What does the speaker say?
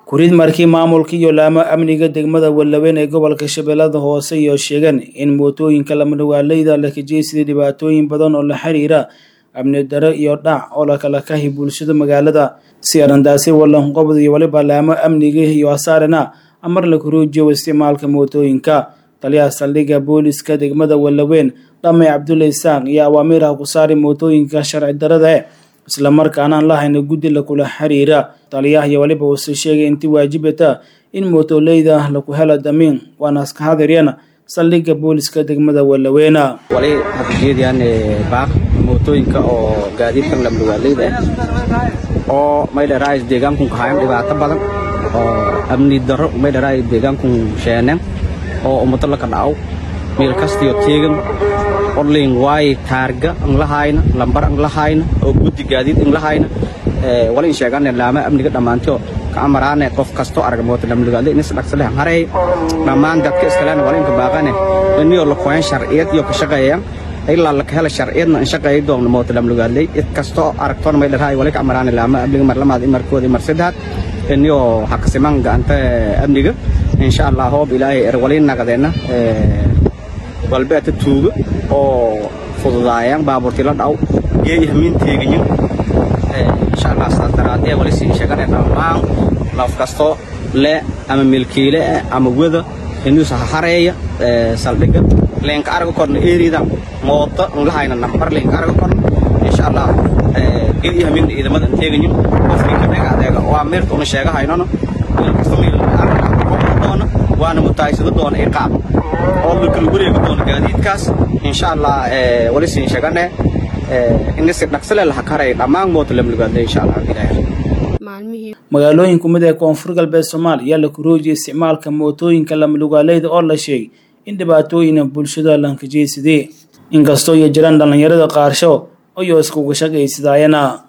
kurid markii maamulka iyo laamo amniga degmada wallaweyn ee gobolka shabeellada hoose iyo sheegeen in mootooyinka lamadhawaaleyda la kajeysaday dhibaatooyin badan oo la xiriira amni daro iyo dhac oo lakala kahi bulshada magaalada si arrintaasi wallanqobod iyo waliba laamo amniga iyo asaarina amar la kuruujiyo isticmaalka mootooyinka taliyaha saldhigga booliska degmada wallaweyn dhamay cabdulle isaaq iyo awaamiiraha ku saari mootooyinka sharci darada e islamarkaana aan lahayna guddi lakula xiriira taliyaha iyo waliba uuse sheegay intii waajibata in mootoleyda laku helo damiin waana iska hadiryana saldhigga booliska degmada wallaweyna wali hadjeediyaan baaq mootooyinka oo gaadiidkan lamdhawaaleyda ah oo maydharaay deegaankun kahayan dhibaato badan oo amni daro maydharaay deegaankun sheeneen oo ummado laka dhacaw meel kastiyo teegan orlin waay taarga anlahayna lambar anlahayna oo guddi gaadiid anlahayna wala in sheegane laama amniga dhammaantio ka amaraane qof kasto arag moota lamdhagaale inis dhagsale haray dhammaan dadka iskaleena wala inka baaqane inio la koyan sharciyad iyo ka shaqeeyaan ilaa laka hela sharciyadna in shaqeeya doona moota lamdhagaaley id kasto aragtoona may dharahay wala ka amaraane laama amniga mar lamaad markooda mar saddexaad inio hakasiman gacanta amniga insha allah hoob ilaahay er wali naqdeena walbeeta tuuga oo fududaayaan baabuurtii la dhaw geeyi hamiin teegayin insha allah saas daraadee wali sii sheegane dhammaan laf kasto le ama milkiile ama wada inuusa hareeya saldhiga leenka arga korna eeridan mooto nlahayna nambar leenka arga korna insha allah geeyi hamiin ciidamada teegayin qofkii ka dhega adeega waa meerta una sheegahaynona kasta meel doona waana mutaaysado doona iqaab oo lakala wareegi doono gaadiidkaas insha allah wali siin sheegane inisi dhagsale laha karay dhammaan moota lamlugaadle insha allah ilaahay magaalooyin kumid ee koonfur galbeed soomaaliya la kuroojiyay isticmaalka mootooyinka lamalugaaleyda oo la sheegay in dhibaatooyina bulshada lankajeysadee inkastoo iyo jiraan dhallinyarada qaarsho ayoo iskuga shaqaysadayana